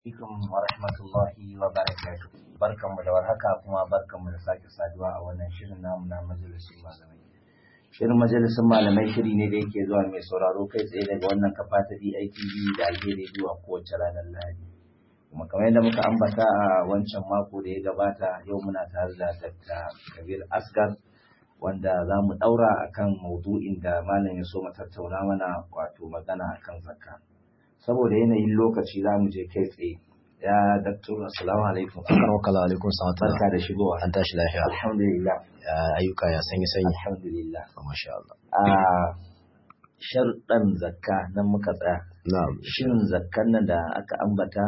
alaikum wa rahmatullahi wa barakatuh barkanmu da warhaka kuma barkanmu da sake saduwa a wannan shirin namu na majalisun malamai shirin majalisun malamai shiri ne da yake zuwa mai sauraro kai tsaye daga wannan kafa ta DITV da alheri zuwa kowace ranar Lahadi kuma kamar yadda muka ambata a wancan mako da ya gabata yau muna tare da Dr. Kabir Asgar wanda za mu ɗaura akan maudu'in da malam ya so mu tattauna mana wato magana akan zakka saboda yanayin lokaci za mu je kai tsaye ya daktar assalamu alaikum Karwakala alaikum salatullah. barka da shigowa An tashi lafiya. alhamdulillah Ya ayyuka ya sanyi sanyi. alhamdulillah Masha Allah. a sharuɗan zakka nan muka tsaya Na'am. shin zakkan nan da aka ambata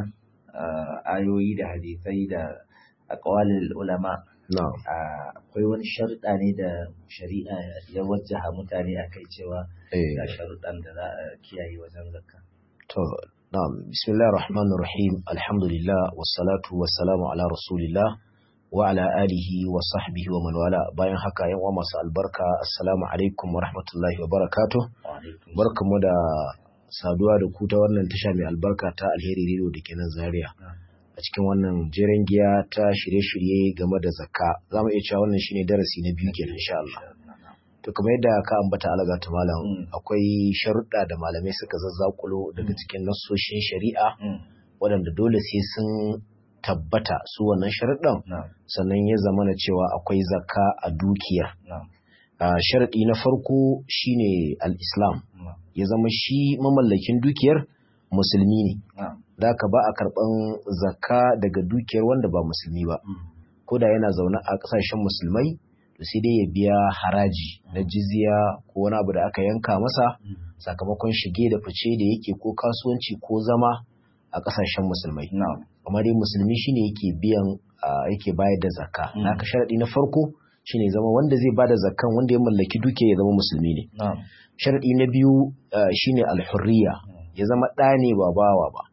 ah, ayoyi da hadisai da aqwalil ulama Na'am. ah, akwai wani sharuɗa ne da shari'a ya wajjaha mutane a kai cewa Eh. ga sharuɗan da za a kiyaye wajen zakka To, na'am. Bismillahir Rahmanir Rahim. Alhamdulillah wassalatu wassalamu ala Rasulillah wa ala alihi wa sahbihi wa man wala. Bayan haka yan uwa masu albarka, assalamu alaikum wa rahmatullahi wa barakatuh. Wa alaikum Barkamu da saduwa da ku ta wannan tasha mai albarka ta Alheri Radio da ke nan Zaria. salam. a cikin wannan jeren giya ta shirye-shirye game da zakka za mu iya cewa wannan shine darasi na biyu kenan insha Allah to kamar yadda ka ambata alaga ta malam Mm. akwai sharuɗa da malamai suka zazzakulo daga cikin nassoshin shari'a Mm. waɗanda dole sai sun tabbata su wannan sharuɗan Na'am, sannan ya zama na cewa akwai zakka a dukiyar na'am, a sharaɗi na farko shine al-islam na'am, ya zama shi mamallakin dukiyar musulmi ne na'am. da haka ba a karɓan zakka daga dukiyar wanda ba musulmi ba Mm. ko da yana zaune a ƙasashen musulmai to sai dai ya biya haraji na jizya ko wani abu da aka yanka masa Mm. sakamakon shige da fice da yake ko kasuwanci ko zama a ƙasashen musulmai Na'am, amma dai musulmi shine yake biyan ah, yake bayar da zakka Mm. haka sharadi na farko shine zama wanda zai bada zakkan wanda ya mallaki dukiya ya zama musulmi ne na'am. sharadi na biyu ah, shine alhurriya ya zama ɗa ne ba bawa ba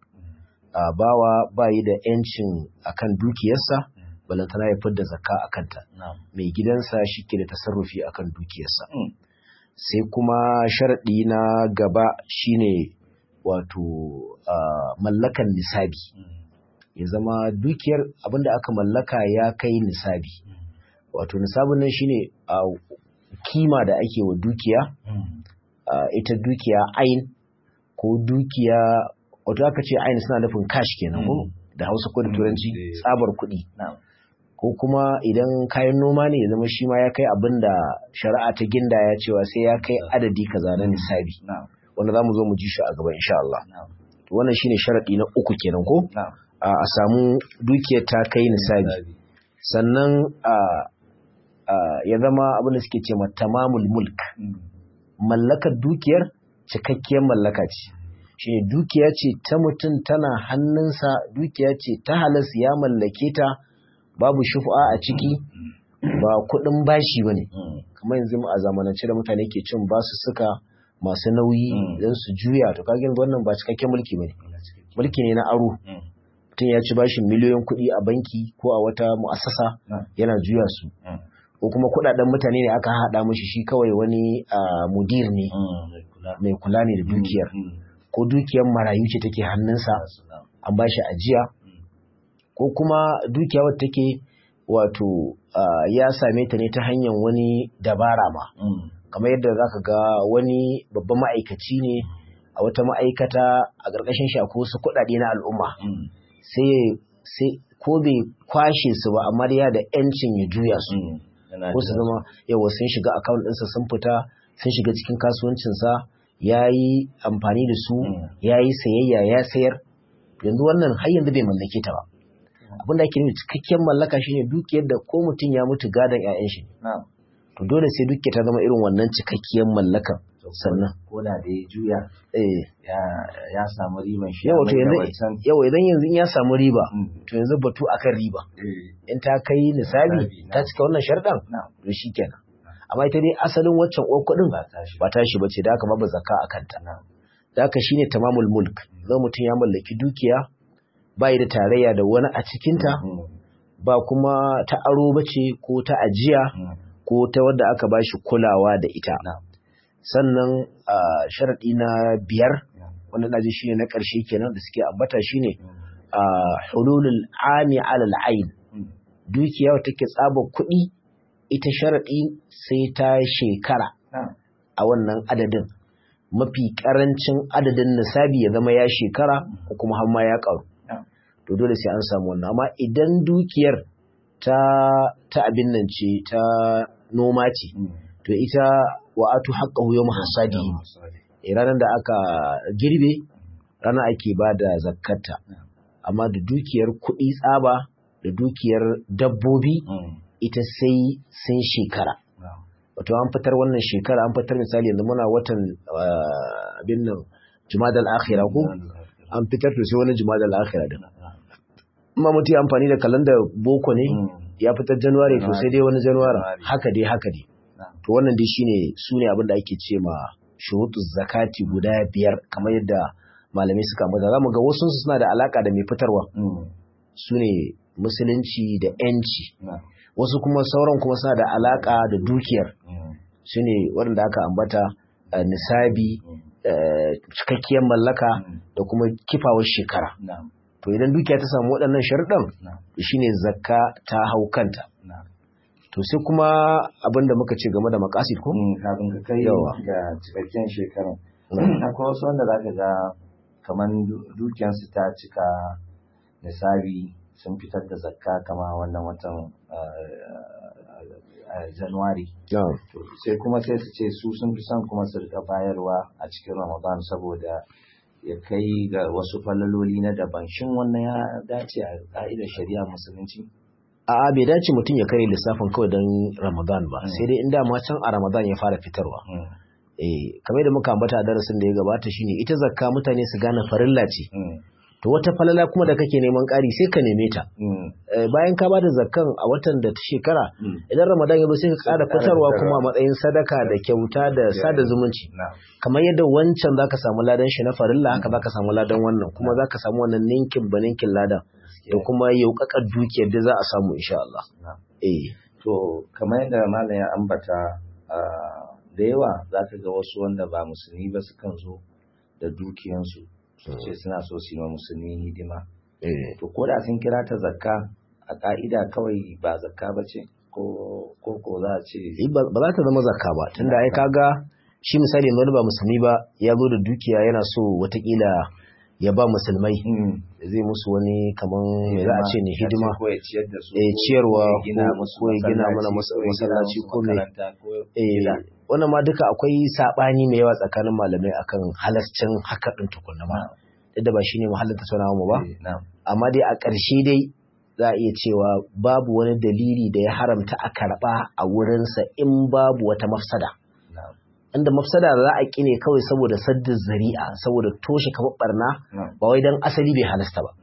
a bawa bayi da ‘yancin akan dukiyarsa, balantana ya fidda zakka a kanta, Na'am. mai gidansa shi ke da tasarrufi akan dukiyarsa. Mm. Sai kuma sharaɗi na gaba shine wato ah, mallakan nisabi, Mm. ya zama dukiyar abinda aka mallaka ya kai nisabi. Mm. Wato nisabin nan shine a kima da ake wa dukiya, Mm. ah, ita dukiya ain ko dukiya wato aka ce ain suna nufin cash kenan ko Mm. da hausa ko da Mm, turanci eh. tsabar kuɗi Na'am. ko kuma idan kayan noma ne ya zama shi ma ya kai abin da shari'a ta ginda ya cewa sai ya kai adadi kaza na nisabi Na'am. wanda za mu zo mu ji shi a gaba insha Allah Na'am. To wannan shine sharaɗi na uku kenan ko Na'am. a a samu dukiyar ta kai nisabi sannan a a ya zama abin da suke ce ma tamamul mulk Mm. mallakar dukiyar cikakkiyar mallaka ce shi dukiya ce ta mutum tana hannunsa dukiya ce ta halas ya mallake ta babu shufa a ciki ba kuɗin bashi ba ne Mm. kamar yanzu a zamanance da mutane ke cin basu suka masu nauyi Mm. don su juya to kagin wannan ba cikakken mulki ba ne mulki ne na aro Mm. mutum ya ci bashin miliyoyin kuɗi a banki ko a wata mu'assasa Mm. yana juya su Mm. ko kuma kuɗaɗen mutane ne aka haɗa mashi shi kawai wani ah, mudir ne Mm. Mai kula. mai kula ne da dukiyar Mm. ko dukiyar marayu ce take hannunsa Na'am. an ba shi ajiya Mm. ko kuma dukiya wadda take wato ah, ya same ta ne ta hanyar wani dabara ma Mm. kamar yadda zaka ga wani babban ma'aikaci ne a wata ma'aikata a ƙarƙashin shi akwai wasu kuɗaɗe na al'umma Mm. sai sai ko bai kwashe su ba amma dai ya da yancin ya juya su Mm. Yana ko su jira. zama yawa sun shiga account ɗinsa sun fita sun shiga cikin kasuwancinsa ya yi amfani da su Mm. ya yi sayayya ya sayar yanzu wannan har yanzu bai mallake ta ba abin da ake nufi cikakken mallaka shine dukiyar da ko mutum ya mutu gadon 'ya'yan shi Na'am. to dole sai dukiyar ta zama irin wannan cikakkiyar mallakan sannan Ko da da ya juya eh ya ya samu riban shi. yawa to amma da yanzu wancan- yawa idan yanzu in ya samu riba Mm. to yanzu batu akan riba Eh. in ta kai nisabi Nisabi, ta na'am. cika wannan sharɗan Na'am. to shikenan amma ita dai asalin waccan uwar kuɗin Ba tashi. ba tashi ba ce da aka babu zakka a kanta Na'am. da aka shine tamamul mulk zan mutum ya mallaki dukiya bai da tarayya da wani a cikinta Mm. ba kuma ta aro bace ko ta ajiya Mm. ko ta wadda aka bashi kulawa da ita Na'am. sannan a sharaɗi na biyar Na'am. wanda na ji shine na ƙarshe kenan da suke ambata shine Mm. hululul ami alal ain dukiya wata take tsaba kuɗi ita sharaɗi sai ta shekara a wannan adadin mafi ƙarancin adadin nisabi ya zama ya shekara ko kuma har ma ya ƙaru to dole sai an samu wannan amma idan dukiyar ta ta abin nan ce ta noma ce to ita wa'atu haqqahu yawm hasadi ranar da aka girbe ranar ake ba da zakkata amma da dukiyar kuɗi tsaba da dukiyar dabbobi ita sai sun shekara wato an fitar wannan shekara an fitar misali yanzu muna watan abin nan jumadal akhira ko an fitar to sai wani jumadal akhira din amma mutum ya amfani da kalanda boko ne ya fitar januwari to sai dai wani januwari haka dai haka dai to wannan dai shine su ne abin da ake ce ma shurutu zakati guda biyar kamar yadda malamai suka ambata za mu ga wasu suna da alaka da mai fitarwa su ne musulunci da yanci wasu kuma sauran kuma suna da alaka da dukiyar su ne waɗanda aka ambata nisabi cikakkiyar mallaka da kuma kifawar shekara to idan dukiya ta samu waɗannan sharuɗan shine zakka ta hau kanta to sai kuma abin da muka ce game da makasid ko kafin ka kai ga cikakken shekarun akwai wasu wanda za ka ga kamar dukiyarsu ta cika nisabi sun fitar da zakka kama wannan watan januwari sai kuma sai su ce su sun fi son kuma su rika bayarwa a cikin ramadan saboda ya kai ga wasu falaloli na daban shin wannan ya dace a ka'idar shari'a musulunci a'a bai dace mutum ya kai lissafin kawai don ramadan ba sai dai inda ma can a ramadan ya fara fitarwa eh kamar da muka ambata a darasin da ya gabata shine ita zakka mutane su gane farilla ce to wata falala kuma da kake neman ƙari sai ka neme ta bayan ka bada zakkan a watan da ta shekara idan ramadan ya zo sai ka ƙara fitarwa kuma a matsayin sadaka da kyauta da sada zumunci kamar yadda wancan zaka samu ladan shi na farilla haka zaka samu ladan wannan kuma zaka samu wannan ninkin ba ninkin ladan da kuma yaukakar dukiyar da za a samu insha Allah eh to kamar yadda malam ya ambata da yawa zaka ga wasu wanda ba musulmi ba sukan zo da dukiyansu ce suna so su yi wa musulmi hidima. To ko da sun kira ta zakka a ka'ida kawai ba zakka ba ce ko ko za a ce. Ba za ta zama zakka ba tunda ai kaga shi misali wani ba musulmi ba ya zo da dukiya yana so watakila ya ba musulmai zai musu wani kaman me za a ce ne hidima eh ciyarwa ko ya gina mana masallaci ko me eh wannan ma duka akwai sabani mai yawa tsakanin malamai akan halascin haka din tukunna ma duk da ba shine mahallin tattaunawa mu ba amma dai a ƙarshe dai za a iya cewa babu wani dalili da ya haramta a karɓa a wurinsa in babu wata mafsada inda mafsada za a ƙine kawai saboda saddin zari'a saboda toshe kamar barna ba wai dan asali bai halasta ba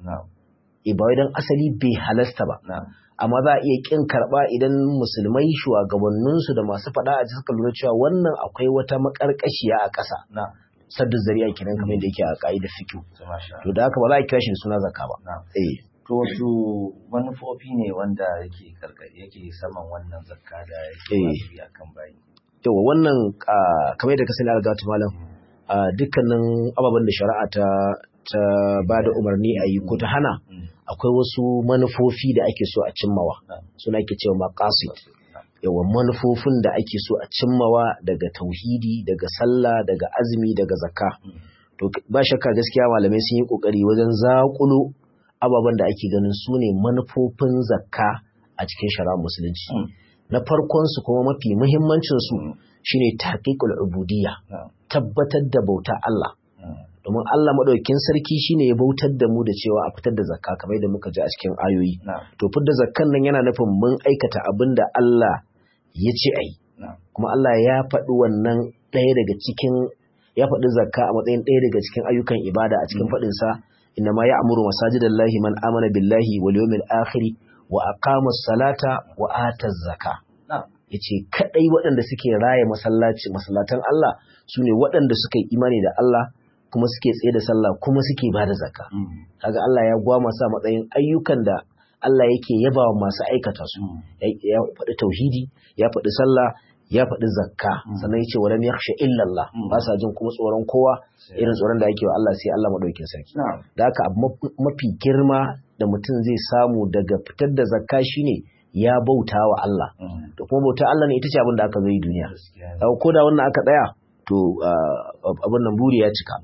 e ba wai dan asali bai halasta ba amma za a iya ƙin karɓa idan musulmai shugabanninsu da masu faɗa a suka lura cewa wannan akwai wata maƙarƙashiya a ƙasa saddin zari'a kenan kamar yadda yake a ƙa'idar fikihu to da haka ba za a kira shi da suna zakka ba eh to wasu manufofi ne wanda yake yake saman wannan zakka da yake wajibi akan bayi yawa wannan kamar yadda ka sani algatu malam dukkanin ababen da shari'a ta ta ba da umarni a yi ko ta hana akwai wasu manufofi da ake so a cimmawa suna ake cewa maqasid yawa manufofin da ake so a cimmawa daga tauhidi daga sallah daga azumi daga zakka to ba shakka gaskiya malamai sun yi kokari wajen zakulo ababen da ake ganin su ne manufofin zakka a cikin shari'ar musulunci na farkonsu kuma mafi muhimmancinsu shine taqiqul ubudiyya tabbatar da bauta Allah domin Allah madaukakin sarki shine ya bautar da mu da cewa a fitar da zakka kamar da muka ji a cikin ayoyi to fitar da zakkan nan yana nufin mun aikata abin da Allah ya ce ai kuma Allah ya faɗi wannan ɗaya daga cikin ya faɗi zakka a matsayin ɗaya daga cikin ayyukan ibada a cikin faɗin sa inna ma ya'muru masajidallahi man amana billahi wal yawmil akhir wa aqama salata wa ata zaka yace kadai waɗanda suke raye masallaci masallatan Allah sune waɗanda suka yi imani da Allah kuma suke tsaye da sallah kuma suke bada zakka kaga Allah ya gwama sa matsayin ayyukan da Allah yake yabawa masu aikata su ya faɗi tauhidi ya faɗi sallah ya faɗi zakka sannan yace walam yakhsha illa Allah ba sa jin kuma tsoron kowa irin tsoron da ake wa Allah sai Allah madaukakin sarki da haka abu mafi girma da mutum zai samu daga fitar da zakka shine ya bauta wa Allah da kuma bauta Allah ne ita ce abin da aka zo yi duniya ko da wannan aka tsaya to abin nan buri ya cika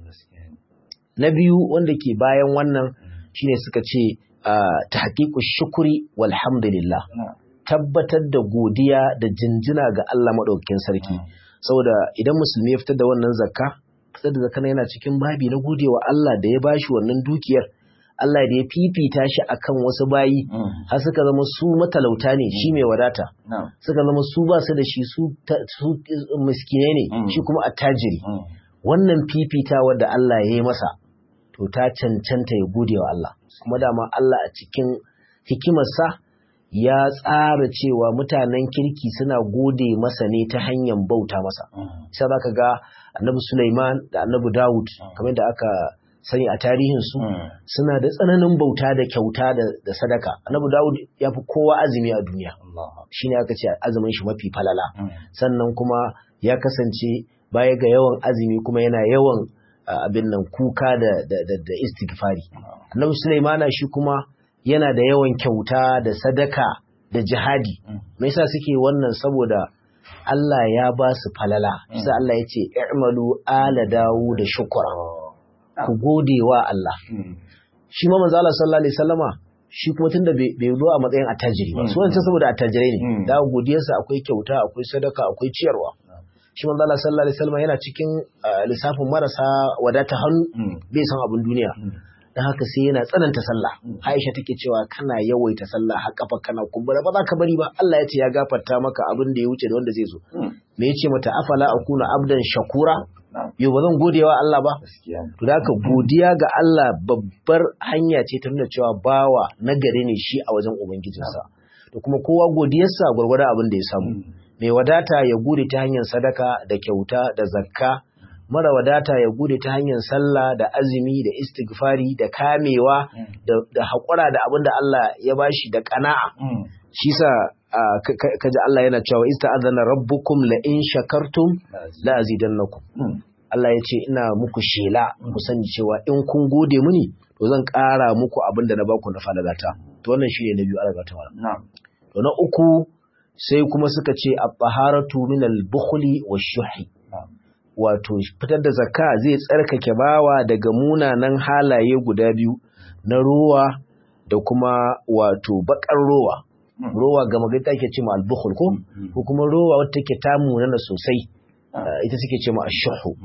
na biyu wanda ke bayan wannan shine suka ce ta haƙiƙu shukuri walhamdulillah tabbatar da godiya da jinjina ga Allah maɗaukakin sarki saboda idan musulmi ya fitar da wannan zakka fitar da zakka yana cikin babi na godewa Allah da ya bashi wannan dukiyar Allah da ya fifita shi akan wasu bayi har suka zama su matalauta ne shi mai wadata suka zama su ba su da shi su miskine ne shi kuma attajiri wannan fifitawa da Allah ya yi masa to ta cancanta ya gode wa Allah kuma dama Allah a cikin hikimarsa ya tsara cewa mutanen kirki suna gode masa ne ta hanyar bauta masa sai za ka ga annabi Sulaiman da annabi Dawud kamar da aka sani a tarihinsu suna da tsananin bauta da kyauta da sadaka annabi Dawud ya fi kowa azumi a duniya shi ne aka ce azumin shi mafi falala sannan kuma ya kasance baya ga yawan azumi kuma yana yawan abin nan kuka da da istighfari annabi Sulaimana shi kuma yana da yawan kyauta da sadaka da jihadi me yasa suke wannan saboda Allah ya ba su falala sai Allah ya ce i'malu ala dawu da shukra ku gode wa Allah shi ma manzo Allah sallallahu alaihi wasallama shi kuma tunda bai zo a matsayin attajiri ba su wancan saboda attajirai ne da godiyarsa akwai kyauta akwai sadaka akwai ciyarwa shi manzo Allah sallallahu alaihi wasallam yana cikin lissafin marasa wadata hannu bai san abin duniya dan haka sai yana tsananta sallah Aisha take cewa kana yawaita sallah har kafa kana kumbura ba za ka bari ba Allah ya ce ya gafarta maka abin da ya wuce da wanda zai zo me yace mata afala akuna abdan shakura yau ba zan gode wa Allah ba to da haka godiya ga Allah babbar hanya ce ta nuna cewa bawa nagari ne shi a wajen ubangijinsa to kuma kowa godiyarsa gwargwadon abin da ya samu mai wadata ya gode ta hanyar sadaka da kyauta da zakka mara wadata ya gode ta hanyar sallah da azumi da istighfari da kamewa da haƙura da abin da Allah ya bashi da ƙana'a shi sa kaji Allah yana cewa ista'adana rabbukum la in shakartum la azidannakum Allah ya ce ina muku shela ku sani cewa in kun gode mini to zan ƙara muku abin da na baku na falagata to wannan shi ne na biyu alagata to na uku sai kuma suka ce a baharatu min al-bukhli wa shuhi wato fitar da zakka zai tsarkake bawa daga munanan halaye guda biyu na rowa da kuma wato bakar rowa rowa ga magana take ce ma al-bukhl ko ko kuma rowa wata take ta munana sosai ita suke ce ma ash-shuhu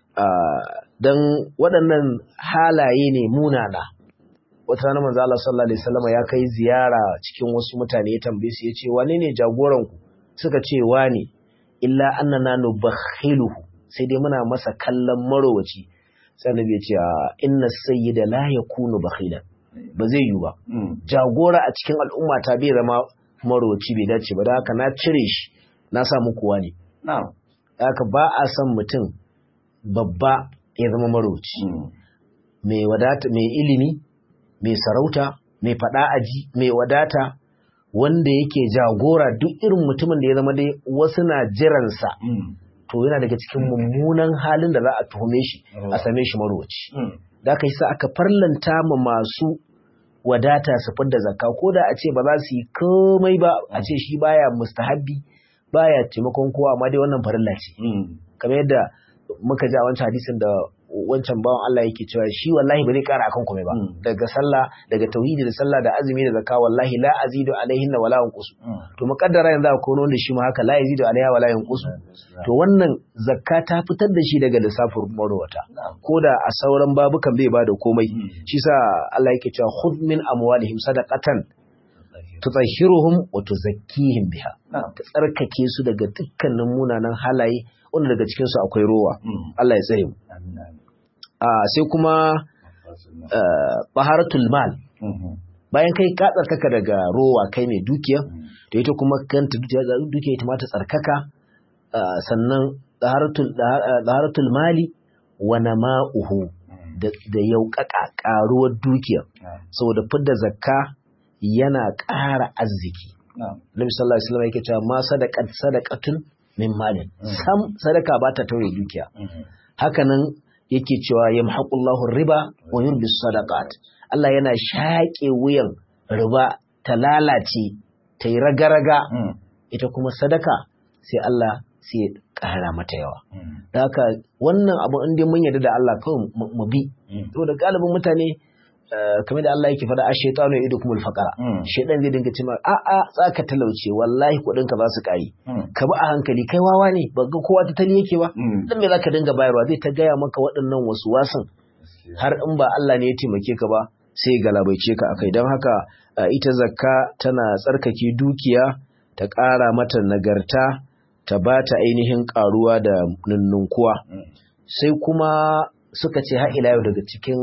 dan waɗannan halaye ne munana wata rana manzo Allah sallallahu alaihi wasallam ya kai ziyara cikin wasu mutane ya tambaye su yace wane ne jagoran ku suka ce wane illa annana nubakhiluhu sai dai muna masa kallon marowaci sai annabi ya ce inna sayyida la yakunu bakhilan ba zai yi ba jagora a cikin al'umma ta bai zama marowaci bai dace ba da haka na cire shi na sa muku wani na'am haka ba a son mutum babba ya zama marowaci mai wadata mai ilimi mai sarauta mai faɗa aji mai wadata wanda yake jagora duk irin mutumin da ya zama dai wasu na jiransa to yana daga cikin mummunan halin da za a tuhume shi a same shi marowaci da aka yi sa aka farlanta ma masu wadata su fidda zakka ko da a ce ba za su yi komai ba a ce shi baya mustahabbi baya taimakon kowa amma dai wannan farilla ce kamar yadda muka ji a wancan hadisin da wancan bawan Allah yake cewa shi wallahi ba zai kara akan komai ba daga sallah daga tauhidi da sallah da azumi da zakka wallahi la azidu alaihin wala yanqus to muqaddara yanzu akwai wanda shi ma haka la azidu alaiha wala yanqus to wannan zakka ta fitar da shi daga lissafin marwata ko da a sauran babukan bai bada komai shi sa Allah yake cewa khudh min amwalihim sadaqatan tutahhiruhum wa tuzakkihim biha ta tsarkake su daga dukkanin munanan halaye wanda daga cikin su akwai rowa Allah ya tsare mu sai kuma baharatul mal bayan kai ka tsarkaka daga rowa kai mai dukiya to ita kuma kanta dukiya ita ma ta tsarkaka sannan baharatul mali wa nama'uhu da yauƙaƙa ƙaruwar dukiya saboda fidda zakka yana ƙara arziki Nabi sallallahu alaihi wasallam yake cewa ma sadaqat sadaqatun min malin sam sadaka ba ta tauye dukiya hakanan yake cewa yamhaqullahu riba wa yurbis sadaqat Allah yana shaƙe wuyan riba ta lalace ta yi raga-raga ita kuma sadaka sai Allah sai ya ƙara mata yawa da haka wannan abu inda mun yarda da Allah kawai mu bi to da galibin mutane kamar da Allah yake faɗa a shaitanu ya idu kuma alfaqara shaitan zai dinga cewa a a tsaka talauce wallahi kuɗin ka za su ƙari ka bi a hankali kai wawa ne ba ga kowa ta tali yake ba dan me zaka dinga bayarwa zai ta gaya maka waɗannan wasu wasan har in ba Allah ne ya taimake ka ba sai galabaice ka akai don haka ita zakka tana tsarkake dukiya ta ƙara mata nagarta ta ba ta ainihin ƙaruwa da nunnunkuwa sai kuma suka ce har ila yau daga cikin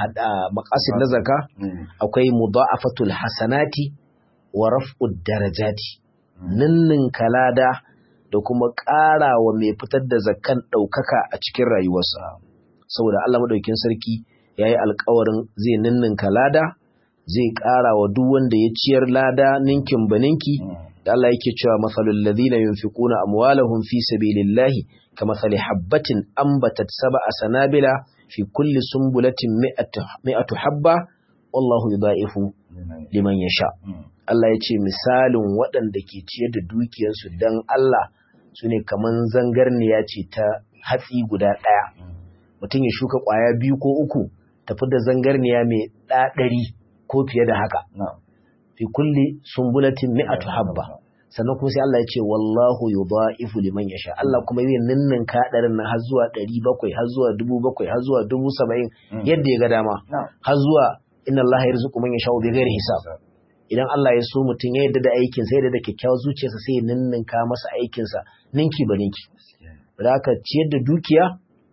maqasid na zakka akwai mudha'afatul hasanati wa raf'ud darajati ninnin kalada da kuma ƙara wa mai fitar da zakkan ɗaukaka a cikin rayuwarsa saboda Allah madaukin sarki ya yi alkawarin zai ninninka lada zai ƙara wa duk wanda ya ciyar lada ninkin baninki da Allah yake cewa masalul ladina yunfiquna amwalahum fi sabilillahi kamathali habbatin ambatat sab'a sanabila fi kulli sumbulatin mi'atu habba wallahu yudha'ifu liman yasha Allah ya ce misalin waɗanda ke ciyar da dukiyarsu dan Allah sune kaman zangarniya ce ta hatsi guda ɗaya mutum ya shuka ƙwaya biyu ko uku tafi da zangarniya mai ɗaɗari ko fiye da haka. Fi kulli sumbulatin mi'atu habba. Sannan kuma sai Allah ya ce wallahu yudha'ifu liman yasha. Allah kuma zai ninnin kaɗarin nan har zuwa ɗari bakwai, har zuwa dubu bakwai, har zuwa dubu saba'in yadda ya ga dama. Har zuwa inna Allah yarzuqu man yasha bi ghairi hisab. Idan Allah ya so mutum ya yarda da aikin sai da kyakkyawar zuciyarsa sai ya ninninka masa aikinsa ninki ba ninki. Da haka ciyar da dukiya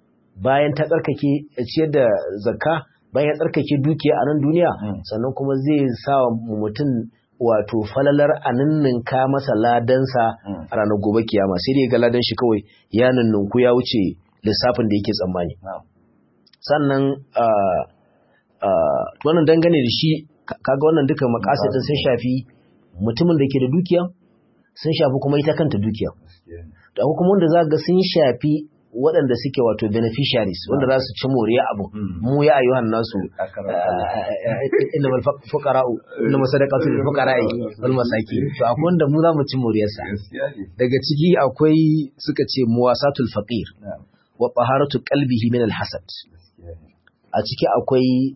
bayan ta tsarkake ciyar da zakka bayan ya tsarkake dukiya a nan duniya sannan kuma zai sa mutum wato falalar a ninninka masa ladansa a ranar gobe kiyama sai dai ga ladan shi kawai ya ninninku ya wuce lissafin da yake tsammani sannan wannan dangane da shi kaga wannan duka makasidin sun shafi mutumin da ke da dukiya sun shafi kuma ita kanta dukiya da kuma wanda za ga sun shafi waɗanda suke wato beneficiaries wanda za su ci moriya abu mu ya ayyuhan nasu inda mal fuqara'u inda masadaqatu lil fuqara'i wal masakin to akwai wanda mu za mu ci moriyarsa daga ciki akwai suka ce muwasatul faqir wa taharatu qalbihi min al hasad a ciki akwai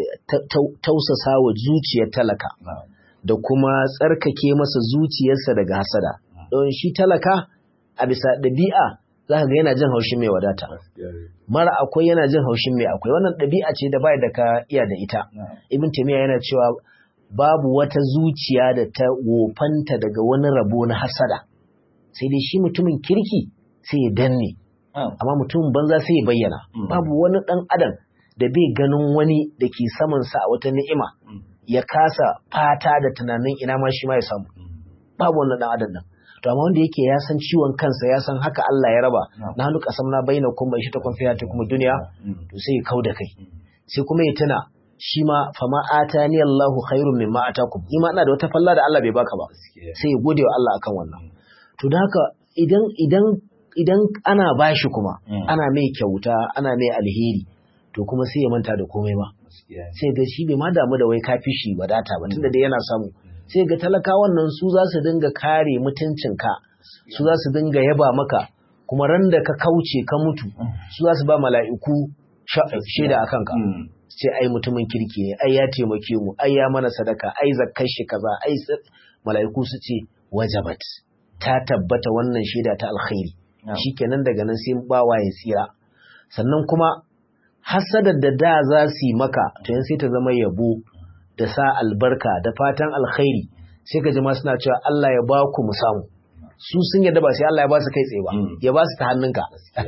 tausasa wa zuciyar talaka da kuma tsarkake masa zuciyarsa daga hasada don shi talaka a bisa ɗabi'a za ka ga yana jin haushin mai wadata mara akwai yana jin haushin mai akwai wannan ɗabi'a ce da bai da ka iya da ita ibn taymiya yana cewa babu wata zuciya da ta wofanta daga wani rabo na hasada sai dai shi mutumin kirki sai ya danne amma mutumin banza sai ya bayyana babu wani ɗan adam da bai ganin wani da ke samansa a wata ni'ima ya kasa fata da tunanin ina ma shi ma ya samu babu wannan ɗan adam nan to amma wanda yake ya san ciwon kansa ya san haka Allah ya raba na hannu kasam na bayyana kuma shi ta kwamfiya ta kuma duniya to sai ya kau da kai sai kuma ya tuna shi ma fama atani Allahu khairun mimma atakum ni ma ina da wata falla da Allah bai baka ba sai ya gode wa Allah akan wannan to da haka idan idan idan ana bashi kuma ana mai kyauta ana mai alheri to kuma sai ya manta da komai ba sai ga shi bai ma damu da wai kafi shi wadata ba tunda dai yana samu sai ga talakawan nan su za su dinga kare mutuncinka su za su dinga yaba maka kuma ran da ka kauce ka mutu su za su ba mala'iku shaida a kanka sai ai mutumin kirki ne ai ya taimake mu ai ya mana sadaka ai zakkar shi kaza ai mala'iku su ce wajabat ta tabbata wannan shaida ta alkhairi shikenan daga nan sai bawa ya tsira sannan kuma hasadar da da za su yi maka to yan sai ta zama yabo da sa albarka da fatan alkhairi sai ka jima suna cewa Allah ya ba ku mu samu su sun yadda ba sai Allah ya ba su kai tsaye ba ya ba su ta hannunka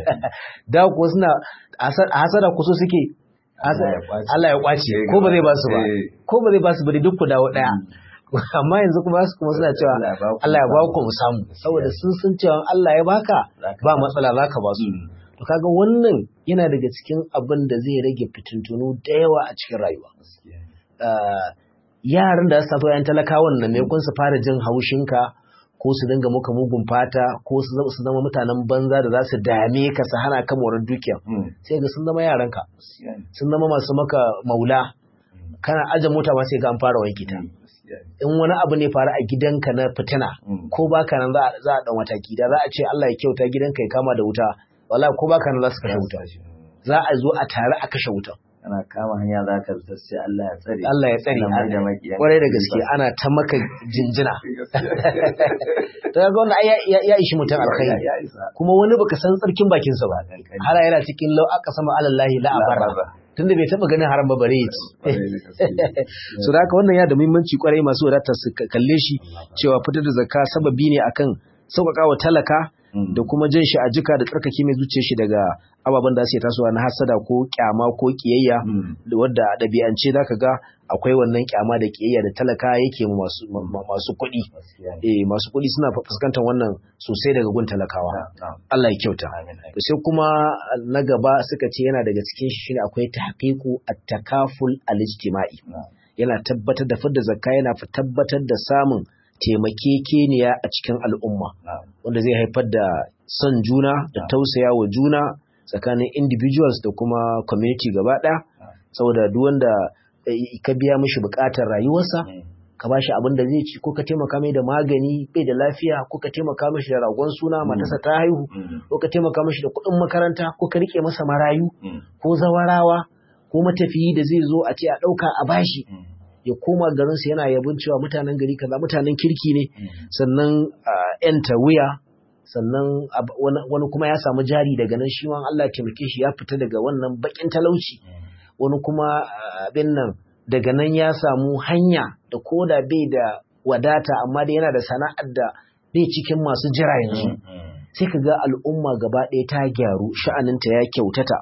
da ku suna a hasada ku so suke Allah ya kwace ko ba zai ba su ba ko ba zai ba su ba duk ku dawo daya amma yanzu kuma su kuma suna cewa Allah ya ba ku mu samu saboda sun sun cewa Allah ya baka ba matsala zaka ba su to kaga wannan yana daga cikin abin da zai rage fitintunu da yawa a cikin rayuwa yaran da su tafi yan talakawan nan ne kun su fara jin haushinka ko ko su dinga muka mugun fata ko su zama su zama mutanen banza da za su dame ka su hana ka morar dukiya sai ga sun zama yaranka sun zama masu maka maula kana aje mota ma sai ga an fara wanke ta in wani abu ne faru a gidanka na fitina ko baka nan za a dan mataki da za a ce Allah ya kyauta gidanka ya kama da wuta wallahi ko baka nan za su kashe wuta za a zo a tare a kashe wuta ana kama hanya za ka zuta sai Allah ya tsare Allah ya tsare kwarai da gaske ana ta maka jinjina to ga wannan ya ishi mutum alkhairi kuma wani baka san tsarkin bakin sa ba hala yana cikin lau aka sama alallahi la abara tunda bai taba ganin haram ba bare yaci so da haka wannan ya da muhimmanci kwarai masu wadata su kalle shi cewa fitar da zakka sababi ne akan sauƙaƙa wa talaka da kuma jin shi a jika da tsarkake mai zuciya shi daga ababen da suke tasowa na hasada ko kyama ko kiyayya wadda a ɗabi'ance zaka ga akwai wannan kyama da kiyayya da talaka yake masu masu kuɗi eh masu kuɗi suna fuskantar wannan sosai daga gun talakawa Allah ya kyauta to sai kuma na gaba suka ce yana daga cikin shi shine akwai tahqiqu at-takaful al-ijtima'i yana tabbatar da fidda zakka yana tabbatar da samun taimakekeniya a cikin al'umma wanda zai haifar da son juna da tausaya wa juna tsakanin individuals da kuma community gaba ɗaya saboda duk wanda ka biya mishi buƙatar rayuwarsa ka bashi abin da zai ci ko ka taimaka mai da magani bai da lafiya ko ka taimaka mishi da ragon suna matarsa ta haihu ko ka taimaka mishi da kuɗin makaranta ko ka rike masa marayu ko zawarawa ko matafiyi da zai zo a ce a ɗauka a bashi ya koma garinsa yana yabon cewa mutanen gari kaza mutanen kirki ne sannan yanta wuya sannan wani kuma ya samu jari daga nan shi ma Allah taimake shi ya fita daga wannan bakin talauci wani kuma abin nan daga nan ya samu hanya da koda bai da wadata amma da yana da sana'ar da bai cikin masu jira yanzu sai ka ga al'umma gaba ɗaya ta gyaru sha'aninta ya kyautata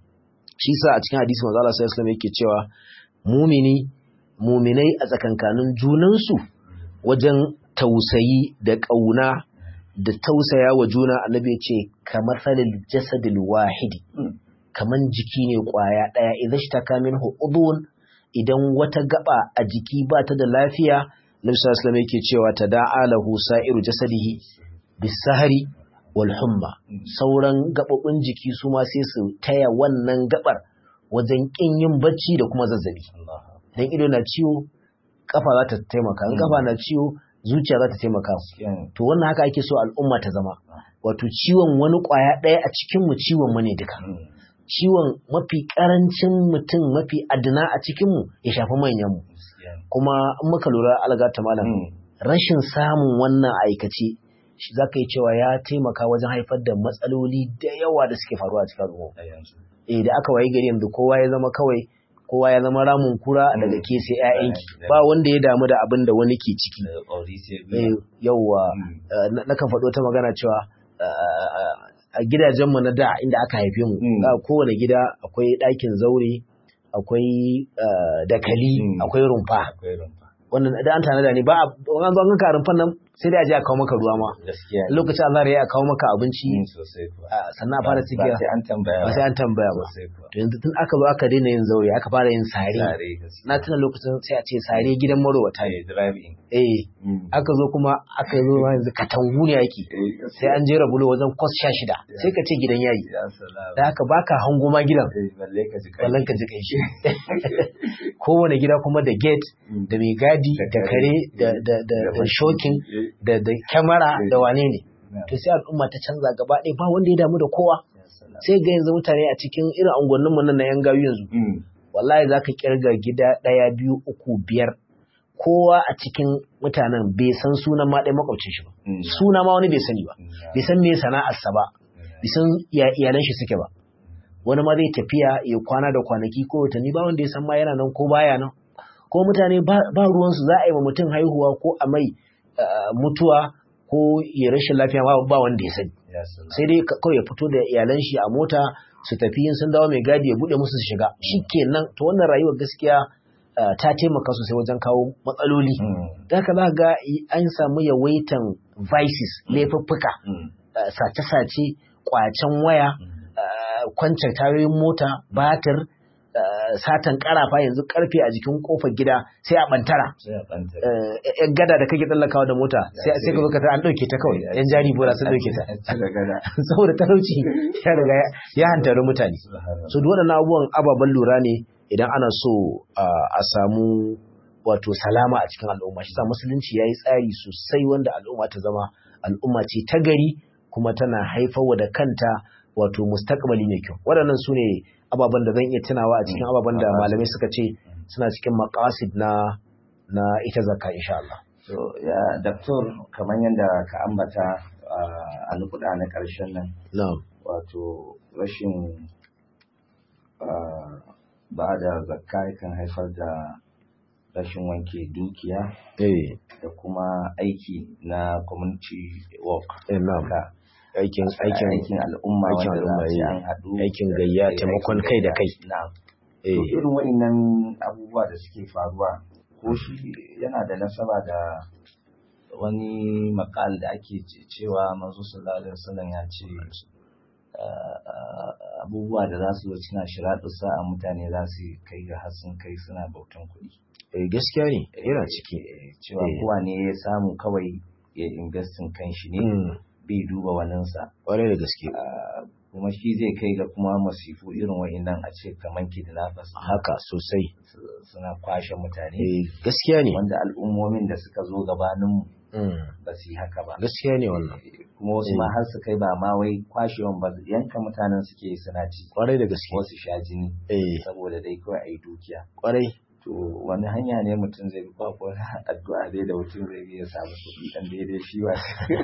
shi sa a cikin hadisi manzo Allah sallallahu alaihi wasallam yake cewa mumini muminai a tsakankanin junansu wajen tausayi da ƙauna da tausaya wa juna annabi ya ce kamar salil jasadil wahidi kamar jiki ne ƙwaya ɗaya idan shi ta kamin udun idan wata gaba a jiki ba ta da lafiya nabi sallallahu yake cewa ta da'a lahu sa'iru jasadihi bisahari wal humma sauran gabobin jiki su ma sai su taya wannan gabar wajen kin yin bacci da kuma zazzabi dan ido na ciwo kafa za ta taimaka in kafa na ciwo zuciya za ta taimaka to wannan haka ake so al'umma ta zama wato ciwon wani kwaya ɗaya a cikin mu ciwon mu ne duka ciwon mafi karancin mutum mafi adana a cikin mu ya shafi manyan mu kuma in muka lura alga ta malam rashin samun wannan aikace shi za ka yi cewa ya taimaka wajen haifar da matsaloli da yawa da suke faruwa a cikin al'umma eh da aka wayi gari yanzu kowa ya zama kawai kowa ya zama ramin kura daga ke sai ƴaƴanki ba wanda ya damu da abin da wani ke ciki yauwa na kan faɗo ta magana cewa a gidajenmu na da inda aka haife mu kowane gida akwai ɗakin zaure akwai dakali akwai rumfa wannan da an tanada ne ba an zo an ka rumfan nan sai dai a je a kawo maka ruwa ma lokacin azhar ya kawo maka abinci sannan a fara cikiya ba sai an tambaya ba sai an tambaya ba to yanzu tun aka zo aka daina yin zaure aka fara yin sare na tuna lokacin sai a ce sare gidan marowata ne eh aka zo kuma aka zo yanzu katangu ne yake sai an jera bulo wajen kwas sha shida sai ka ce gidan yayi da haka baka hango ma gidan ballan ka ji kai shi kowane gida kuma da gate da mai gadi da kare da shokin da da kyamara da wane ne to sai al'umma ta canza gaba ɗaya ba wanda ya damu da kowa sai ga yanzu mutane a cikin irin angonnin mu nan na yan gayu yanzu wallahi zaka kirga gida ɗaya biyu uku biyar kowa a cikin mutanen bai san sunan ma ɗaya makwabcin shi ba suna ma wani bai sani ba bai san me sana'arsa ba bai san iyalan shi suke ba wani ma zai tafiya ya kwana da kwanaki ko watanni ba wanda ya san ma yana nan ko baya nan ko mutane ba ruwansu za a yi wa mutum haihuwa ko a mai mutuwa ko ya rashin lafiya ba wanda ya sani sai dai kawai ya fito da iyalan shi a mota su tafi yin sun dawo mai gadi ya bude musu su shiga shikenan to wannan rayuwar gaskiya ta taimaka sosai wajen kawo matsaloli da haka za ga an samu yawaitan vices laifuffuka sace-sace kwacen waya kwancin tayoyin mota batir satan karafa yanzu karfe a jikin kofar gida sai a bantara sai a ɓanta yan gada da kake tsallakawa da mota sai sai ka zo ka ta an dauke ta kawai yan jari bora sun dauke ta da gada saboda talauci ya riga ya- ya hantari mutane so duk waɗannan abubuwan ababen lura ne idan ana so uh, a samu wato salama a cikin al'umma shi sa musulunci ya yi tsari sosai wanda al'umma ta zama al'umma ce ta gari kuma tana haifarwa da kanta wato mustaqbali mai kyau waɗannan su ne ababen da zan iya tunawa a cikin ababen da malamai suka ce suna cikin maqasid na na ita zakka insha Allah so ya doktor kamar yadda ka ambata a nukuda na ƙarshen nan na'am wato rashin ah, ba da zakka kan haifar da rashin wanke dukiya eh da kuma aiki na community work eh, na'am Haka, aikin aikin aikin al'umma aikin wanda za al'umma, a ce eh. an haɗu Aikin da- gayya, da- taimakon aikin kai da gayya. kai. na'am eh to irin wa'innan abubuwa da suke faruwa ko shi yana da nasaba da wani makal da ake ce- cewa manzo sallallahu alaihi wasallam ya ce ah, ah, abubuwa da za su zo suna shiraɗu sa'a mutane za su kai ga har sun kai suna bautan kuɗi eh, gaskiya ne yana ciki Eh, cewa Eh. kowa ne ya samu kawai ya investin kan shi ne Mm, bai duba waninsa ƙwarai da gaske Ah, kuma shi zai kai ga kuma masifu irin wa'innan a ce kamar kidnappers haka sosai su- suna kwashe mutane eh, gaskiya ne wanda al'ummomin da suka zo gabaninmu Mm, ba su yi haka ba gaskiya ne wannan kuma wasu ma har su kai ba ma wai kwashewan ba yanka mutanen suke yi suna ci ƙwarai da gaske wasu sha jini eh, saboda dai kawai a yi dukiya ƙwarai to wani hanya ne mutum zai bi ba ko addu'a dai da mutum zai bi ya samu kuɗi dan daidai shi ba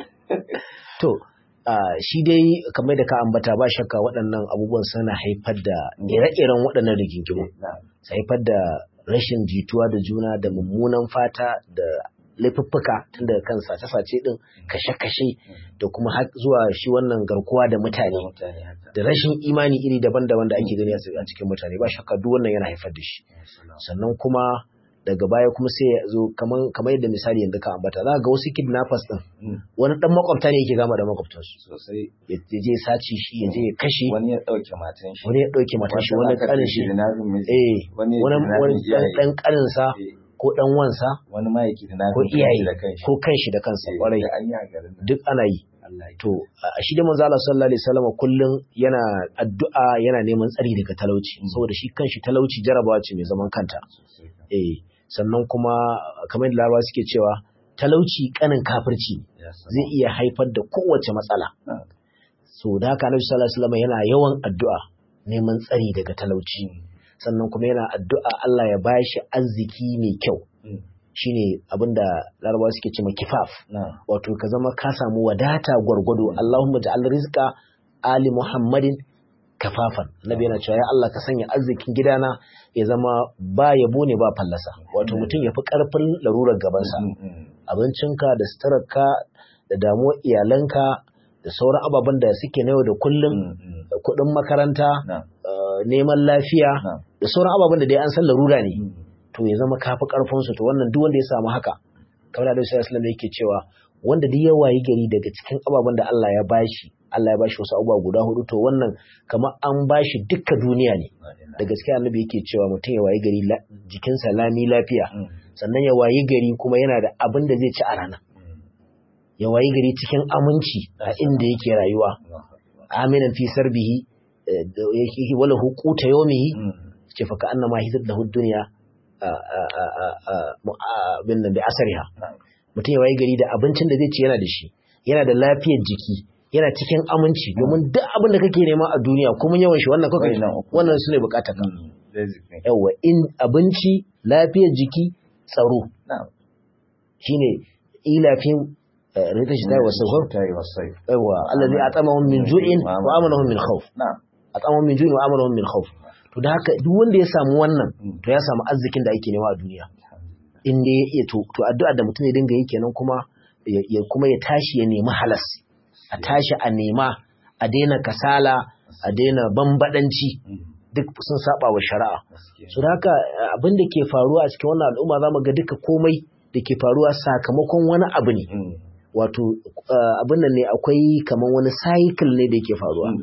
to ah, shi dai kamar da ka ambata ba shakka waɗannan abubuwan suna haifar da ire-iren waɗannan rigingimu na su haifar da rashin jituwa da juna da mummunan fata da laifuffuka tun daga kan sace-sace din kashe-kashe da kuma har zuwa shi wannan garkuwa da mutane mutane haka da rashin imani iri daban-daban da ake gani a cikin mutane ba shakka duk wannan yana haifar da shi sannan kuma daga baya kuma sai ya zo kaman kamar yadda misali yanzu ka ambata za ga wasu kidnappers din Mm, wani dan makwabta ne yake gama da makwabtansu sosai ya ya je sace shi ya je ya kashe wani ya ɗauke matan shi wani ya dauke matan shi wani kanin shi kidnapping miji eh wani ya wani kidnapping wani iyaye. dan kanin sa Eh, ko dan wansa wani ma ya kidnapping ko kanshi iyaye da kanshi ko kanshi da kansa Eh, kwarai da an yi a garin nan. duk ana yi Allah ya to a shi da manzo Allah sallallahu alaihi wasallam kullum yana addu'a yana neman tsari daga talauci saboda shi kanshi talauci jarabawa ce mai zaman kanta sosai kan. eh sannan kuma kamar da larabawa suke cewa talauci kanin kafirci ne. Ya san. zai iya haifar da kowace matsala Ah, so da haka Annabi sallallahu alaihi wasallam yana yawan addu'a neman tsari daga talauci sannan kuma yana addu'a Allah ya bashi arziki mai kyau mm, shine abinda larabawa suke cewa kifaf na wato ka zama ka samu wadata gwargwado Allahumma ja'al rizqa ali Muhammadin kafafan Nabi yana cewa ya Allah ka sanya arzikin gidana ya zama ba yabo ne ba fallasa wato mutum ya fi karfin larurar gabansa Mm, mm, abincinka da suturarka da damuwar iyalanka da sauran ababen da suke na yau da kullum mm, mm, da kuɗin makaranta na eh, neman lafiya na da sauran ababen da dai an san larura ne mm, to ya zama kafi karfinsu to wannan duk wanda ya samu haka kamar da Alaihi wasallam yake cewa wanda duk ya wayi gari daga cikin ababen da Allah ya bashi Allah ya bashi wasu abubuwa guda hudu to wannan kamar an bashi dukkan duniya ne na ina. da gaskiya annabi yake cewa mutum ya wayi gari la- jikinsa lami lafiya Mm, sannan ya wayi gari kuma yana da abin da zai ci a rana mm, ya wayi gari cikin aminci a inda yake rayuwa Allahu Akbar. aminan fi sarbihi eh, da yake wala huquta yawmihi Mm, ce fa ka annama hizat lahu dunya bin nan da asariha na mutum ya waye gari da abincin da zai ci yana da shi yana da lafiyar jiki yana cikin aminci domin duk abin da kake nema a duniya kuma yawan shi wannan kawai Wannan uku. wannan su ne bukatar ka mm, basic ne. yawa in abinci lafiyar jiki tsaro na shine ilafin rita shi tayi wasu ta yi wasai yawa allazi atamahum min ju'in wa amanahum min khawf na atamahum min ju'in wa amanahum min khawf to da haka duk wanda ya samu wannan Mm. to ya samu arzikin da ake nema a duniya in dai ya iya to to addu'a da mutum ya dinga yi kenan kuma ya ya- kuma ya tashi ya nemi halas a tashi a nema a daina kasala a daina bambadanci Mm, duk sun saba wa shari'a gaskiya. so da haka eh, abin da ke faruwa a cikin wannan al'umma zamu ga duka komai da ke faruwa sakamakon wani abu ne Mm, wato eh, abin nan ne akwai kamar wani cycle ne da yake faruwa mm, mm,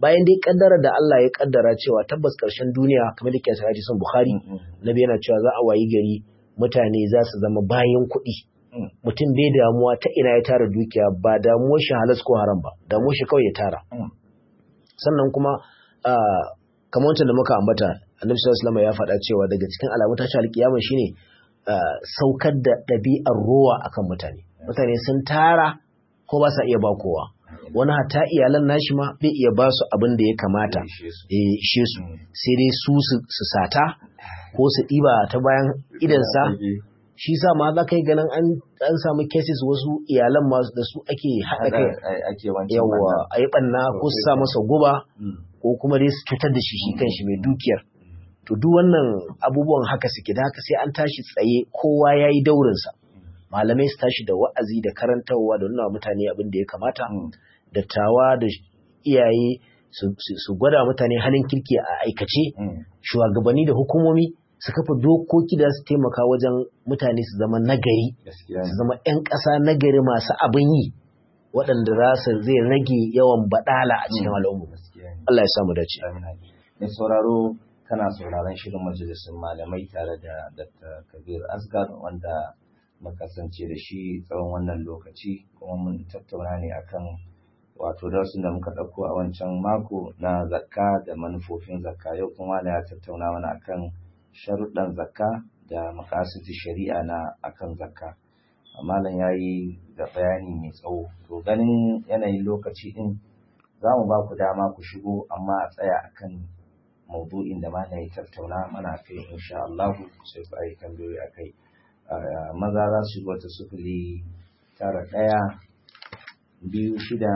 bayan dai kaddara da Allah ya kaddara cewa tabbas karshen duniya kamar da ke sa hadisin Bukhari Nabi yana cewa za a wayi gari mutane za su zama bayan kuɗi mutum bai damuwa ta ina ya tara dukiya ba damuwar shi halas ko haram ba damuwar shi kawai ya tara sannan kuma kamar wancan da muka ambata annabi sallallahu alaihi ya faɗa cewa daga cikin alamun tashi alkiyama shine saukar da ɗabi'ar rowa akan mutane mutane sun tara ko ba sa iya ba kowa wani hata iyalan nashi ma bai iya ba su abin da ya kamata ya ishe su sai dai su su sata ko su ɗiba ta bayan idansa shi sa ma za ka yi ganin an samu cases wasu iyalan masu da su ake haɗa kai yawa a yi ɓanna ko su sa masa guba ko kuma dai su cutar da shi shi kan shi mai dukiyar to duk wannan abubuwan haka suke da haka sai an tashi tsaye kowa ya yi daurinsa malamai su tashi da wa'azi da karantarwa da nuna mutane abin da ya kamata dattawa da iyaye su gwada mutane halin kirki a aikace shugabanni da hukumomi su kafa dokoki da su taimaka wajen mutane su zama nagari su zama 'yan ƙasa nagari masu abin yi waɗanda za su zai rage yawan baɗala a cikin al'umma Allah ya samu dace mai sauraro kana sauraron shirin majalisun malamai tare da Dr. Kabir Asgar wanda makasance da shi tsawon wannan lokaci kuma mun tattauna ne akan wato darasin da muka ɗauko a wancan mako na zakka da manufofin zakka yau kuma na ya tattauna mana akan sharuɗan zakka da makasiti shari'a na akan zakka malam ya yi da bayani mai tsawo to ganin yanayin lokaci ɗin za mu ba ku dama ku shigo amma a tsaya akan maudu'in da malam ya tattauna mana kai insha Allah sai ku ayi tambayoyi a kai maza za su wata sufuri tara ɗaya biyu shida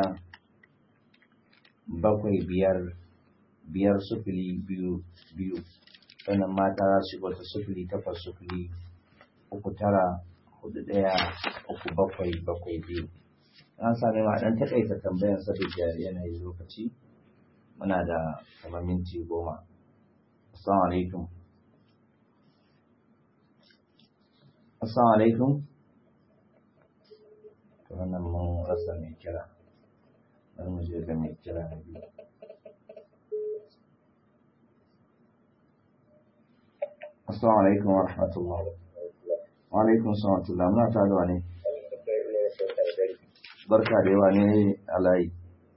bakwai biyar biyar sufuri biyu biyu sannan mata za su wata sufuri takwas sufuri uku tara hudu ɗaya uku bakwai bakwai biyu an sami ma ɗan taƙaita tambayan saboda yanayin lokaci muna da kamar minti goma assalamu alaikum assalamu alaikum to wannan mun rasa mai kira bari mu je ga mai kira na biyu assalamu alaikum wa rahmatullah wa alaikum assalam wa rahmatullah muna tare da wani barka da yawa ne alayi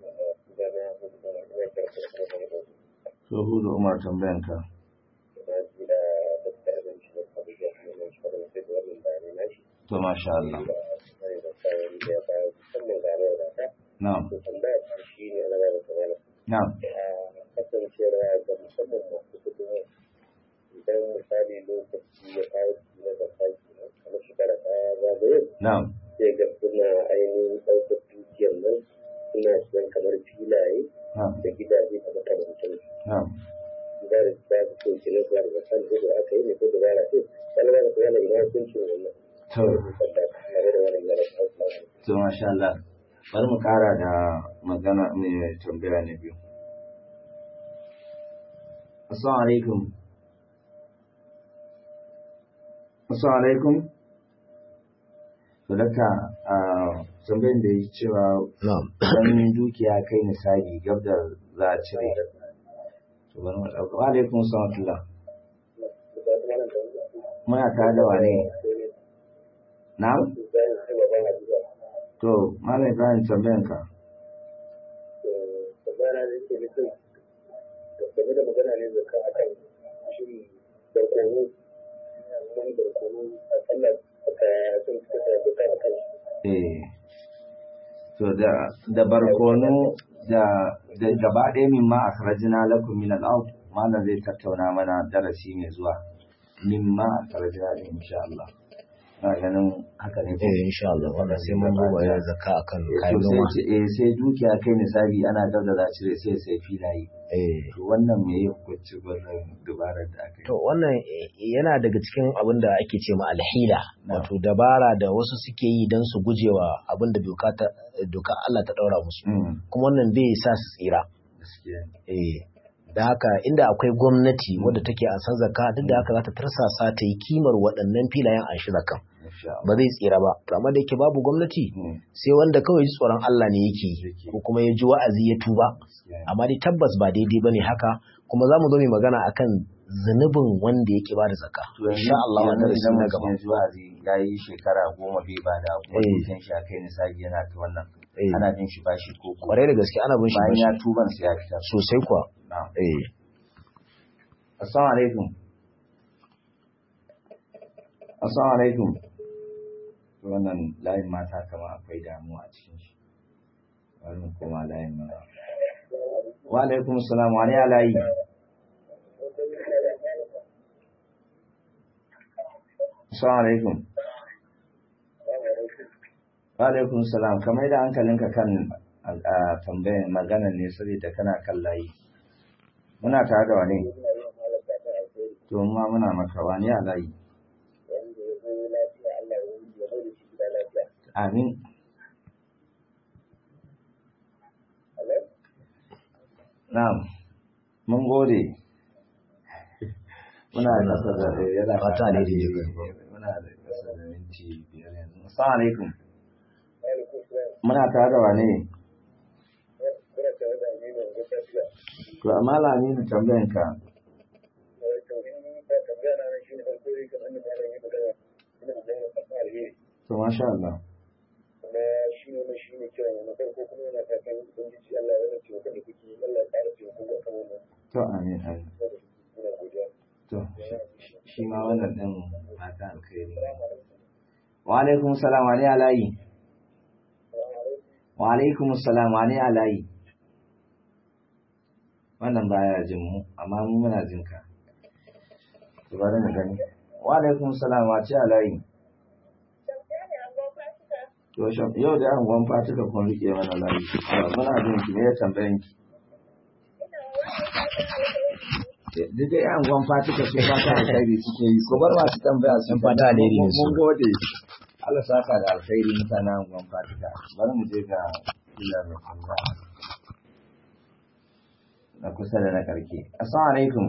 so hudu umar tambayan ka to masha Allah na'am na'am kasancewa ga musamman masu kudin idan misali lokaci ya kawo na da kaki kamar shekara ta zagaye na'am sai ga suna ainihin ɗaukar dukiyar nan suna siyan kamar filaye na'am da gidaje da makamancin na'am gida da ta fi so kenan kuma da kan ko da aka yi ne ko da ba na ce wani ba da yana ina hukuncin wannan to wanda tare da wannan yana kawo to masha Allah bari mu kara da magana mai tambaya na biyu assalamu alaikum assalamu alaikum to daga a tambayin da ya cewa na'am dan dukiya kai misali gab da za a cire to bari mu dauka wa alaikum assalam muna tare da wane na'am to malam Ibrahim tambayan ka magana da yake nufin game da magana ne zaka akan shi barkono wani barkono a tsallar aka sun suka sa zaka akan eh to da da barkono da da gaba ɗaya min ma akhrajna lakum min al-ard malam zai tattauna mana darasi mai zuwa min ma akhrajna insha Allah na ganin haka ne ko eh insha Allah wanda sai mun duba ya zakka akan Eh, kayan to sai noma ce- eh, sai dukiya kai misali ana dab da za a cire sai sai filaye eh to wannan me ya hukunci wannan dubarar da aka yi To wannan eh, yana daga cikin abin da ake ce ma alhila, Na'am. wato dabara da wasu suke yi don su gujewa abin da doka ta doka Allah ta ɗaura musu. Mm, Kuma wannan bai sa su tsira. gaskiya ne. Eh, da haka inda akwai gwamnati wadda take a san zakka duk da haka za ta tarsasa ta yi kimar waɗannan filayen an shi zakka insha Allah ba zai tsira ba to amma da yake babu gwamnati Mm. sai wanda kawai ji tsoron Allah ne yake yi, Yake. ko kuma ya ji wa'azi ya tuba Gaskiya ne. amma dai tabbas ba daidai bane haka kuma za mu zo mai magana akan zunubin wanda yake ba da zakka To yanzu- insha Allah yanzu wannan darasi idan na mutum gaba ya ji wa'azi ya yi shekara goma bai ba da kuma Eh. dukkan shi a kai nisabi yana ta wannan Eh. ana jin shi bashi ko ko kwarai da gaske ana bin shi bayan bashi ya tuban sai ya fitar sosai kuwa na'am eh assalamu alaikum assalamu alaikum To wannan layin mata kama akwai damuwa a cikin shi bari mu koma layin maza wa alaikum assalam wa ne a layi assalamu alaikum wa alaikum salam kamar da hankalinka kan a tambayan maganar ne saboda kana kan layi muna tare da wani to ma muna maka wani a layi amin na'am mun gode muna da kasa da yana Fata ne da yi. muna da kasa da minti biyar yanzu assalamu alaikum muna tare da wane to amma lamini tambayan ka to masha Allah kuma shi ne shi ne kiran na farko kuma yana fatan ubangiji Allah ya rage taimakon da kuke Allah ya ƙara taimako a kan wannan to amin amin muna godiya to shi- shi ma wannan din fata alkhairi wa alaikum salam wa ne alayi wa alaikum salam wa ne alayi wannan baya jin mu amma mu muna jin ka to bari mu gani wa alaikum salam wa ce alayi to shaf yau da an gwan fatuka kun rike mana layi Ah, muna jin ki ne ya tambayan ki duk da yan gwan fatuka su fata alkhairi suke yi ko bar masu tambaya su Yan fata alheri ne su. mun gode Allah saka da alkhairi mutanen yan gwan fatuka bari mu je ga kila da kuma na kusa da na karke assalamu alaikum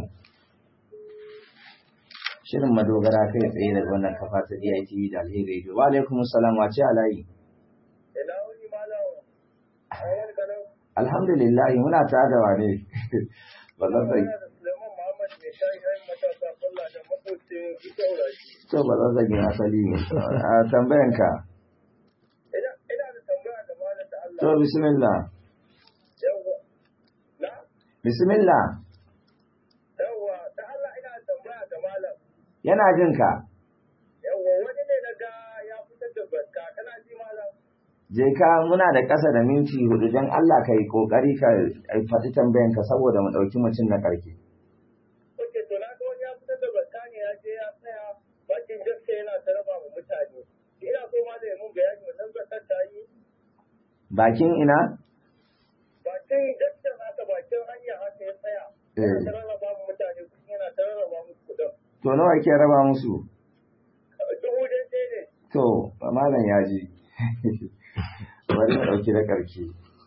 shirin madogara kai tsaye daga wannan kafa ta DITV da alheri radio wa alaikum assalam wa ce alayi ina wani malam a wani kanan alhamdulillah muna ta da wane ba zan sai da Suleiman Muhammad mai shayi ɗayan matasa kwalla da makocin ita wurashi to ba zan zage asali ne a tambayan ka ina ina da tambaya da malam da Allah to bismillah yawwa na bismillah yawwa da Allah ina da tambaya da malam yana jin ka yawwa wani ne na ga ya fitar da zakka kana ji malam je ka muna da ƙasa da minti hudu don Allah ka yi ƙoƙari ka faɗi tambayan ka saboda mu ɗauki mutum na ƙarke Oke, to na ga wani ya fitar da zakka ne ya je ya tsaya bakin gaske yana ta raba wa mutane. Ina so ma da ya mun bayani wannan zakkar ta yi. bakin ina Bakin gaske haka bakin hanya haka ya tsaya. Yana ta rarraba wa mutane kuɗi yana ta rarraba musu kuɗin. to nawa ke raba musu Dubu daidai ne. to malam ya ji bari mu ɗauki na ƙarke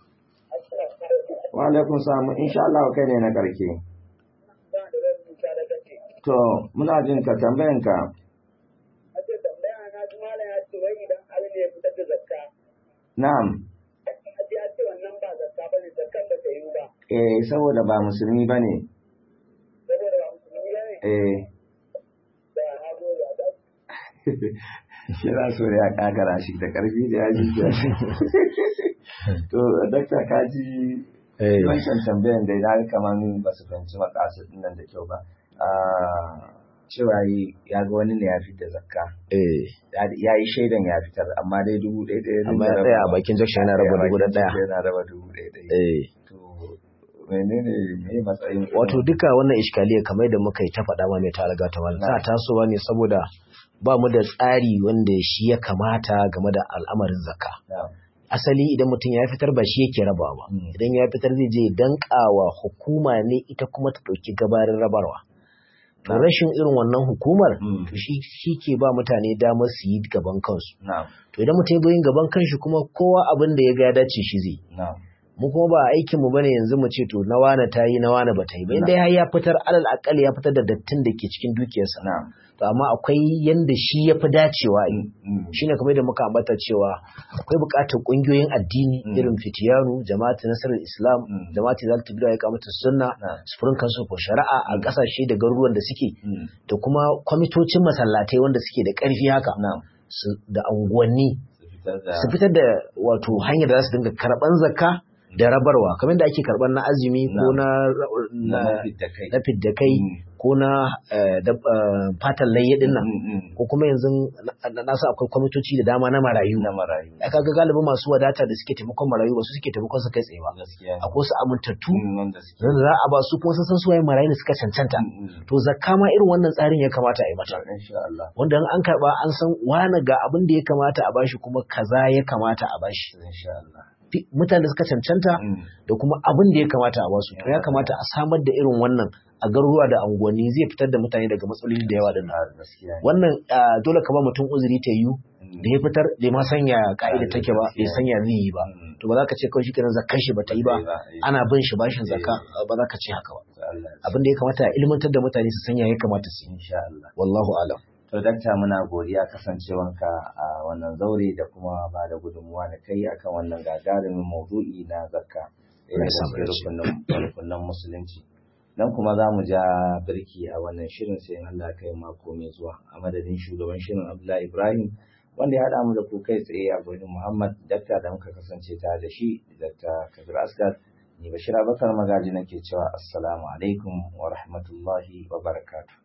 wa alaikum salam insha Allah kai ne na ƙarke Za a da rubuta da gaske. to muna jin ka tambayan ka A ce tambaya na ji malam ya ce wai idan Ali ne ya fitar da zakka. na'am A ce ya ce wannan ba zakka ba ne zakkan ba ta yi ba. eh saboda ba musulmi bane Saboda ba musulmi ba ne. eh Da hago da da. Yana so ya kagara shi da ƙarfi da yaji ke. To, dakta ka ji eh wancan tambayan da ya kamar ba su fahimci makasar nan da kyau ba. Ah, Cewa yi ya ga wani ne ya fitar zakka. eh Ya yi shaidan ya fitar, amma dai dubu ɗaya ɗaya. amma ya tsaya a bakin jakshan yana raba dubu da ɗaya Yana raba dubu ɗaya ɗaya. eh To, menene me matsayin wato duka wannan iskaliya kamar da muka yi ta faɗa ma mai talaga ta wani ta tasowa ne saboda ba mu da tsari wanda shi ya kamata game da al'amarin zakka Na'am. asali idan mutum ya fitar ba shi yake rabawa ba Mm. idan ya fitar zai je dankawa hukuma ne ita kuma ta ɗauki gabarin rabarwa to rashin irin wannan hukumar Mm. to shi shi ke ba mutane damar su yi gaban kansu Na'am. to idan mutum ya zo yin gaban kanshi kuma kowa abin da ya ga ya dace shi zai Na'am. mu kuma ba aikin mu bane yanzu mu ce to na wane ta yi na wane ba ta yi ba inda har ya fitar alal akal ya fitar da dattin da ke cikin dukiyarsa na'am to amma akwai yanda shi ya fi dacewa yi Mm. shine kamar da muka ambata cewa akwai buƙatar ƙungiyoyin addini Mm. irin fitiyanu jama'atu nasarar islam Mm. jama'atu zalta bida ya kamata sunna Na'am. sufurin kansu ko shari'a a ƙasashe da garuruwan da suke Mm. da kuma kwamitocin masallatai wanda suke da ƙarfi haka na'am su- da unguwanni su fitar da su fitar da wato hanyar da za su dinga karɓan zakka da rabarwa kamar da ake karɓar na azumi ko na na na fidda kai na fidda kai Mm. ko na eh, da- eh, fatan layya din nan Mm, mm. ko kuma yanzu na- na sa akwai kwamitoci da dama na marayu na marayu aka ga galibin masu wadata da suke taimakon marayu ba su suke taimakon su kai tsaye ba gaskiya ne. akwai su amintattu Mm, wanda suke da za a ba su kuma sun san su waye marayu da suka cancanta Mm, mm. to zakka ma irin wannan tsarin ya kamata a yi mata insha Allah wanda in an karba an san wani ga abin da ya kamata a bashi kuma kaza ya kamata a bashi insha Allah Fi- mutane da suka cancanta Mm. da kuma abin da ya kamata a basu to ya kamata a samar da irin wannan a garuruwa da unguwanni zai fitar da mutane daga matsaloli da yawa din nan Ah, gaskiya ne. wannan ah, dole ka ba mutum uzuri ta yiwu Mm. da ya fitar bai ma sanya ka'ida take ba bai sanya zai yi ba Mm. to ba za ka ce kawai shi kenan zakkan shi ba ta yi ba Ba ta yi ba, eh. ana bin shi bashin zakka Eh. ba za ka ce haka ba Allah ya abin da ya kamata a ilmantar da mutane su sanya ya kamata su yi insha Allah wallahu alam To dakta muna godiya kasancewanka a wannan zaure da kuma ba da gudunmuwa da kai akan wannan gagarumin maudu'i na zakka. Allah Ɗaya daga ya samu cikin dace. rukunin rukunin musulunci. Dan kuma za mu ja birki a wannan shirin sai in Allah ya kai mako mai zuwa a madadin shugaban shirin Abdullahi Ibrahim wanda ya haɗa mu da ku kai tsaye a gurin Muhammad dakta da muka kasance tare da shi dakta Kabir Asgar ni Bashir Abubakar Magaji nake cewa assalamu alaikum wa rahmatullahi wa barakatuh.